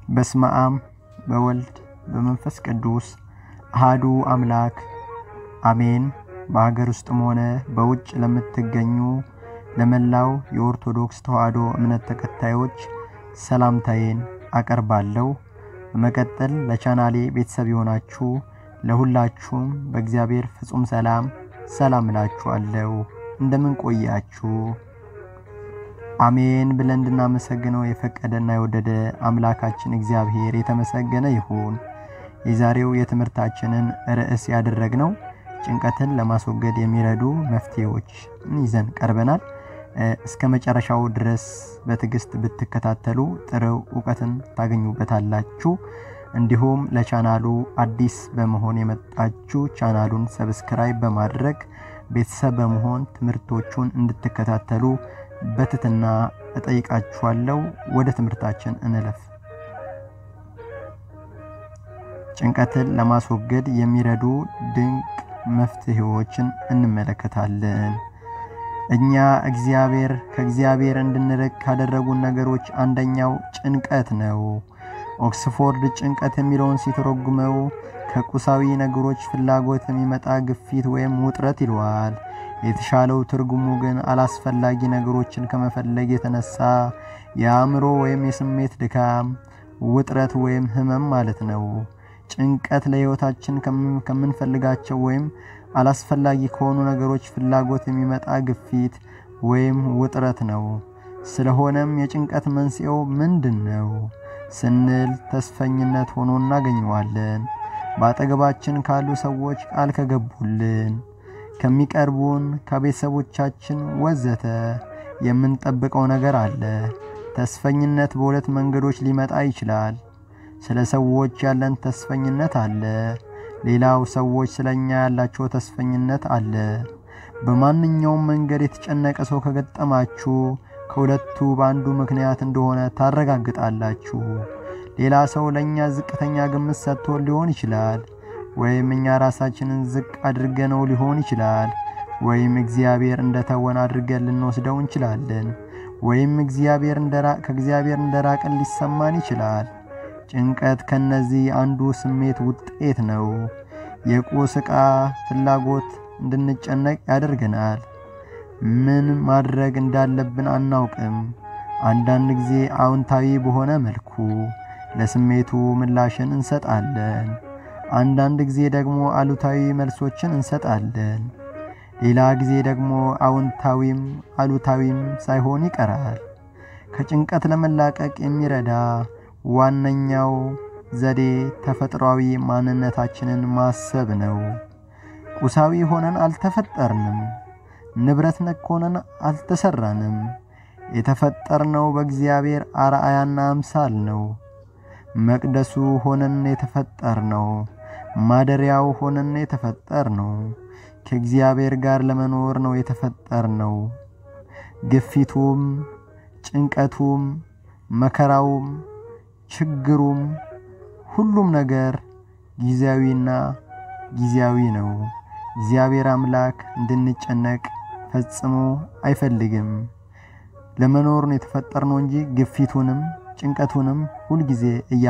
በስመ አብ በወልድ በመንፈስ ቅዱስ አሃዱ አምላክ አሜን። በሀገር ውስጥም ሆነ በውጭ ለምትገኙ ለመላው የኦርቶዶክስ ተዋሕዶ እምነት ተከታዮች ሰላምታዬን አቀርባለሁ። በመቀጠል ለቻናሌ ቤተሰብ የሆናችሁ ለሁላችሁም በእግዚአብሔር ፍጹም ሰላም ሰላም እላችኋለሁ። እንደምን ቆያችሁ? አሜን ብለን እንድናመሰግነው የፈቀደና የወደደ አምላካችን እግዚአብሔር የተመሰገነ ይሁን። የዛሬው የትምህርታችንን ርዕስ ያደረግነው ጭንቀትን ለማስወገድ የሚረዱ መፍትሄዎች ይዘን ቀርበናል። እስከ መጨረሻው ድረስ በትዕግስት ብትከታተሉ ጥሩ እውቀትን ታገኙበታላችሁ። እንዲሁም ለቻናሉ አዲስ በመሆን የመጣችሁ ቻናሉን ሰብስክራይብ በማድረግ ቤተሰብ በመሆን ትምህርቶቹን እንድትከታተሉ በትትና እጠይቃችኋለሁ። ወደ ትምህርታችን እንለፍ። ጭንቀትን ለማስወገድ የሚረዱ ድንቅ መፍትሄዎችን እንመለከታለን። እኛ እግዚአብሔር ከእግዚአብሔር እንድንርቅ ካደረጉን ነገሮች አንደኛው ጭንቀት ነው። ኦክስፎርድ ጭንቀት የሚለውን ሲተረጉመው ከቁሳዊ ነገሮች ፍላጎት የሚመጣ ግፊት ወይም ውጥረት ይለዋል። የተሻለው ትርጉሙ ግን አላስፈላጊ ነገሮችን ከመፈለግ የተነሳ የአእምሮ ወይም የስሜት ድካም፣ ውጥረት ወይም ህመም ማለት ነው። ጭንቀት ለሕይወታችን ከምንፈልጋቸው ወይም አላስፈላጊ ከሆኑ ነገሮች ፍላጎት የሚመጣ ግፊት ወይም ውጥረት ነው። ስለሆነም የጭንቀት መንስኤው ምንድን ነው ስንል ተስፈኝነት ሆኖ እናገኘዋለን። በአጠገባችን ካሉ ሰዎች ቃል ከገቡልን፣ ከሚቀርቡን፣ ከቤተሰቦቻችን ወዘተ የምንጠብቀው ነገር አለ። ተስፈኝነት በሁለት መንገዶች ሊመጣ ይችላል። ስለ ሰዎች ያለን ተስፈኝነት አለ። ሌላው ሰዎች ስለ እኛ ያላቸው ተስፈኝነት አለ። በማንኛውም መንገድ የተጨነቀ ሰው ከገጠማችሁ ከሁለቱ በአንዱ ምክንያት እንደሆነ ታረጋግጣላችሁ። ሌላ ሰው ለእኛ ዝቅተኛ ግምት ሰጥቶ ሊሆን ይችላል። ወይም እኛ ራሳችንን ዝቅ አድርገነው ሊሆን ይችላል። ወይም እግዚአብሔር እንደተወን አድርገን ልንወስደው እንችላለን። ወይም እግዚአብሔር ከእግዚአብሔር እንደራቅን ሊሰማን ይችላል። ጭንቀት ከነዚህ አንዱ ስሜት ውጤት ነው። የቁስ ዕቃ ፍላጎት እንድንጨነቅ ያደርገናል። ምን ማድረግ እንዳለብን አናውቅም። አንዳንድ ጊዜ አዎንታዊ በሆነ መልኩ ለስሜቱ ምላሽን እንሰጣለን። አንዳንድ ጊዜ ደግሞ አሉታዊ መልሶችን እንሰጣለን። ሌላ ጊዜ ደግሞ አዎንታዊም አሉታዊም ሳይሆን ይቀራል። ከጭንቀት ለመላቀቅ የሚረዳ ዋነኛው ዘዴ ተፈጥሯዊ ማንነታችንን ማሰብ ነው። ቁሳዊ ሆነን አልተፈጠርንም። ንብረት ነክ ሆነን አልተሰራንም። የተፈጠርነው በእግዚአብሔር አርአያና አምሳል ነው። መቅደሱ ሆነን የተፈጠር ነው። ማደሪያው ሆነን የተፈጠር ነው። ከእግዚአብሔር ጋር ለመኖር ነው የተፈጠር ነው። ግፊቱም፣ ጭንቀቱም፣ መከራውም፣ ችግሩም ሁሉም ነገር ጊዜያዊና ጊዜያዊ ነው። እግዚአብሔር አምላክ እንድንጨነቅ ፈጽሞ አይፈልግም። ለመኖር ነው የተፈጠርነው እንጂ ግፊቱንም ጭንቀቱንም ሁልጊዜ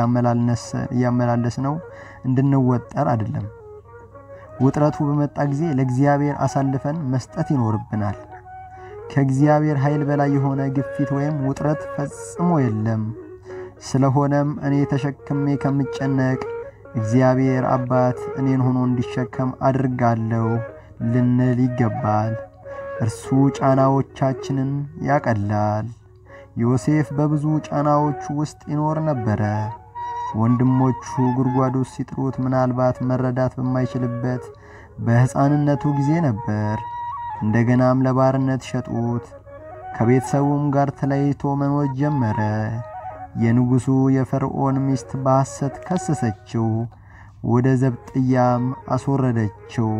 እያመላለስ ነው እንድንወጠር አይደለም። ውጥረቱ በመጣ ጊዜ ለእግዚአብሔር አሳልፈን መስጠት ይኖርብናል። ከእግዚአብሔር ኃይል በላይ የሆነ ግፊት ወይም ውጥረት ፈጽሞ የለም። ስለሆነም እኔ ተሸክሜ ከምጨነቅ እግዚአብሔር አባት እኔን ሆኖ እንዲሸከም አድርጋለሁ ልንል ይገባል። እርሱ ጫናዎቻችንን ያቀላል። ዮሴፍ በብዙ ጫናዎቹ ውስጥ ይኖር ነበረ። ወንድሞቹ ጉድጓድ ውስጥ ሲጥሩት ምናልባት መረዳት በማይችልበት በሕፃንነቱ ጊዜ ነበር። እንደገናም ለባርነት ሸጡት። ከቤተሰቡም ጋር ተለይቶ መኖር ጀመረ። የንጉሡ የፈርዖን ሚስት በሐሰት ከሰሰችው፣ ወደ ዘብጥያም አስወረደችው።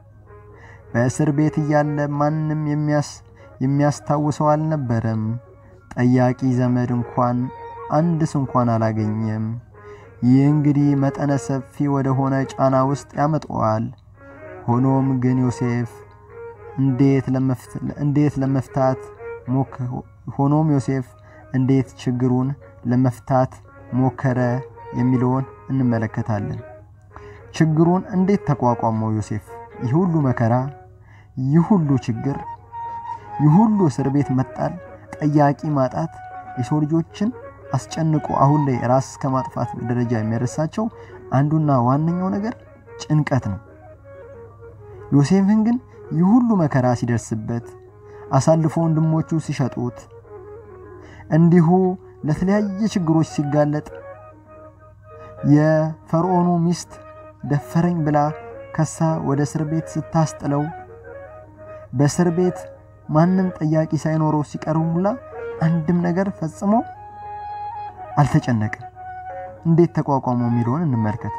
በእስር ቤት እያለ ማንም የሚያስታውሰው አልነበረም። ጠያቂ ዘመድ እንኳን አንድስ እንኳን አላገኘም። ይህ እንግዲህ መጠነ ሰፊ ወደ ሆነ ጫና ውስጥ ያመጣዋል። ሆኖም ግን ዮሴፍ እንዴት ለመፍታት ሆኖም ዮሴፍ እንዴት ችግሩን ለመፍታት ሞከረ የሚለውን እንመለከታለን። ችግሩን እንዴት ተቋቋመው ዮሴፍ? ይህ ሁሉ መከራ፣ ይህ ሁሉ ችግር፣ ይህ ሁሉ እስር ቤት መጣል፣ ጠያቂ ማጣት የሰው ልጆችን አስጨንቆ አሁን ላይ ራስ እስከ ማጥፋት ደረጃ የሚያደርሳቸው አንዱና ዋነኛው ነገር ጭንቀት ነው። ዮሴፍን ግን ይህ ሁሉ መከራ ሲደርስበት አሳልፎ ወንድሞቹ ሲሸጡት እንዲሁ ለተለያየ ችግሮች ሲጋለጥ የፈርዖኑ ሚስት ደፈረኝ ብላ ከሳ ወደ እስር ቤት ስታስጥለው በእስር ቤት ማንም ጠያቂ ሳይኖረው ሲቀርቡላ አንድም ነገር ፈጽሞ አልተጨነቅም። እንዴት ተቋቋመው የሚለውን እንመልከት።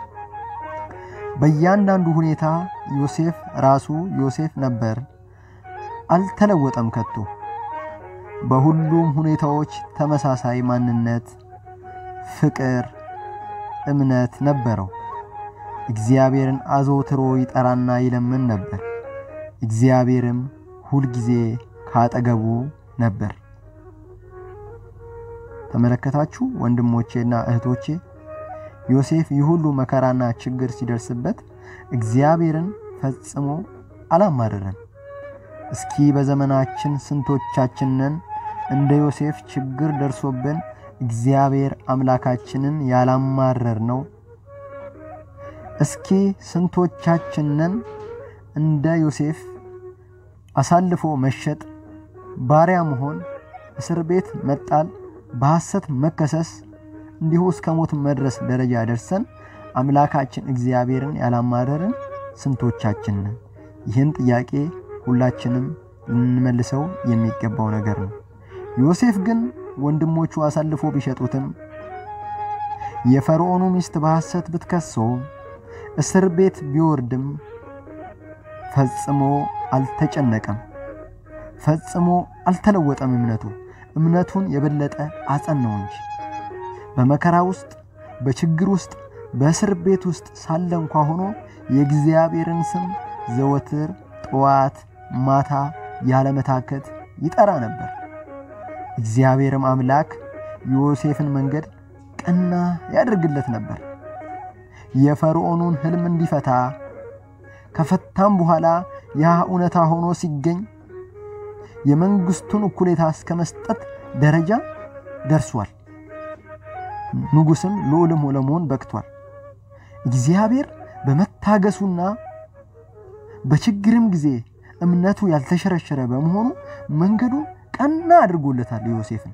በእያንዳንዱ ሁኔታ ዮሴፍ ራሱ ዮሴፍ ነበር፣ አልተለወጠም ከቶ። በሁሉም ሁኔታዎች ተመሳሳይ ማንነት፣ ፍቅር፣ እምነት ነበረው። እግዚአብሔርን አዘውትሮ ይጠራና ይለምን ነበር። እግዚአብሔርም ሁልጊዜ ካጠገቡ ነበር። ተመለከታችሁ ወንድሞቼና እህቶቼ፣ ዮሴፍ ይህ ሁሉ መከራና ችግር ሲደርስበት እግዚአብሔርን ፈጽሞ አላማረረም። እስኪ በዘመናችን ስንቶቻችንን እንደ ዮሴፍ ችግር ደርሶብን እግዚአብሔር አምላካችንን ያላማረር ነው? እስኪ ስንቶቻችንን እንደ ዮሴፍ አሳልፎ መሸጥ፣ ባሪያ መሆን፣ እስር ቤት መጣል፣ በሐሰት መከሰስ እንዲሁ እስከ ሞት መድረስ ደረጃ ደርሰን አምላካችን እግዚአብሔርን ያላማረርን ስንቶቻችንን? ይህን ጥያቄ ሁላችንም ልንመልሰው የሚገባው ነገር ነው። ዮሴፍ ግን ወንድሞቹ አሳልፎ ቢሸጡትም የፈርዖኑ ሚስት በሐሰት ብትከሰው እስር ቤት ቢወርድም ፈጽሞ አልተጨነቀም። ፈጽሞ አልተለወጠም። እምነቱ እምነቱን የበለጠ አጸናው እንጂ በመከራ ውስጥ በችግር ውስጥ በእስር ቤት ውስጥ ሳለ እንኳ ሆኖ የእግዚአብሔርን ስም ዘወትር ጠዋት ማታ ያለመታከት ይጠራ ነበር። እግዚአብሔርም አምላክ ዮሴፍን መንገድ ቀና ያደርግለት ነበር። የፈርዖኑን ሕልም እንዲፈታ ከፈታም በኋላ ያ እውነታ ሆኖ ሲገኝ የመንግስቱን እኩሌታ እስከ መስጠት ደረጃ ደርሷል። ንጉሥም ልዑልም ለመሆን በቅቷል። እግዚአብሔር በመታገሱና በችግርም ጊዜ እምነቱ ያልተሸረሸረ በመሆኑ መንገዱን ቀና አድርጎለታል ዮሴፍን።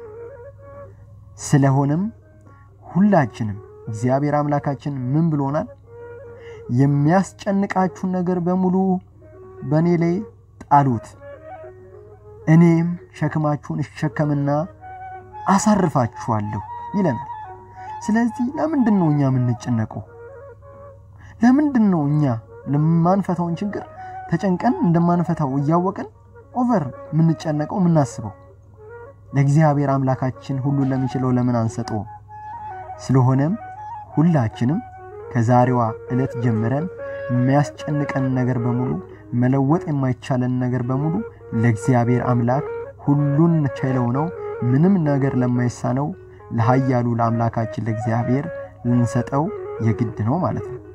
ስለሆነም ሁላችንም እግዚአብሔር አምላካችን ምን ብሎናል? የሚያስጨንቃችሁን ነገር በሙሉ በእኔ ላይ ጣሉት፣ እኔም ሸክማችሁን እሸከምና አሳርፋችኋለሁ ይለናል። ስለዚህ ለምንድን ነው እኛ የምንጨነቀው? ለምንድን ነው እኛ ለማንፈታውን ችግር ተጨንቀን እንደማንፈታው እያወቅን ኦቨር የምንጨነቀው የምናስበው? ለእግዚአብሔር አምላካችን ሁሉን ለሚችለው ለምን አንሰጠው? ስለሆነም ሁላችንም ከዛሬዋ ዕለት ጀምረን የሚያስጨንቀን ነገር በሙሉ መለወጥ የማይቻለን ነገር በሙሉ ለእግዚአብሔር አምላክ ሁሉን ችለው ነው ምንም ነገር ለማይሳነው ለኃያሉ ለአምላካችን ለእግዚአብሔር ልንሰጠው የግድ ነው ማለት ነው።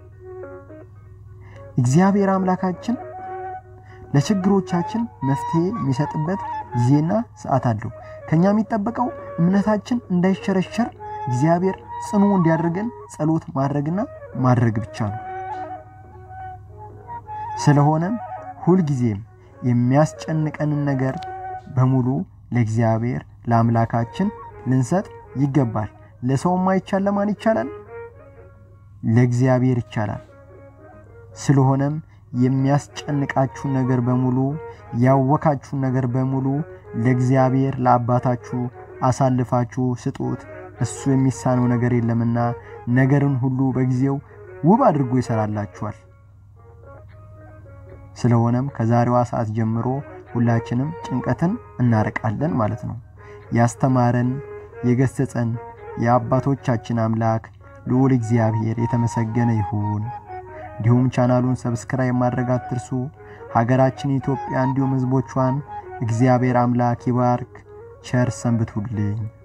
እግዚአብሔር አምላካችን ለችግሮቻችን መፍትሄ የሚሰጥበት ጊዜና ሰዓት አለው። ከኛ የሚጠበቀው እምነታችን እንዳይሸረሸር እግዚአብሔር ጽኑ እንዲያደርገን ጸሎት ማድረግና ማድረግ ብቻ ነው። ስለሆነም ሁልጊዜም የሚያስጨንቀንን ነገር በሙሉ ለእግዚአብሔር ለአምላካችን ልንሰጥ ይገባል። ለሰው ማይቻል ለማን ይቻላል? ለእግዚአብሔር ይቻላል። ስለሆነም የሚያስጨንቃችሁን ነገር በሙሉ ያወካችሁን ነገር በሙሉ ለእግዚአብሔር ለአባታችሁ አሳልፋችሁ ስጡት። እሱ የሚሳነው ነገር የለምና ነገርን ሁሉ በጊዜው ውብ አድርጎ ይሰራላችኋል። ስለሆነም ከዛሬዋ ሰዓት ጀምሮ ሁላችንም ጭንቀትን እናርቃለን ማለት ነው። ያስተማረን የገሰጸን የአባቶቻችን አምላክ ልዑል እግዚአብሔር የተመሰገነ ይሁን። እንዲሁም ቻናሉን ሰብስክራይብ ማድረግ አትርሱ። ሀገራችን ኢትዮጵያ እንዲሁም ሕዝቦቿን እግዚአብሔር አምላክ ይባርክ። ቸር ሰንብቱልኝ።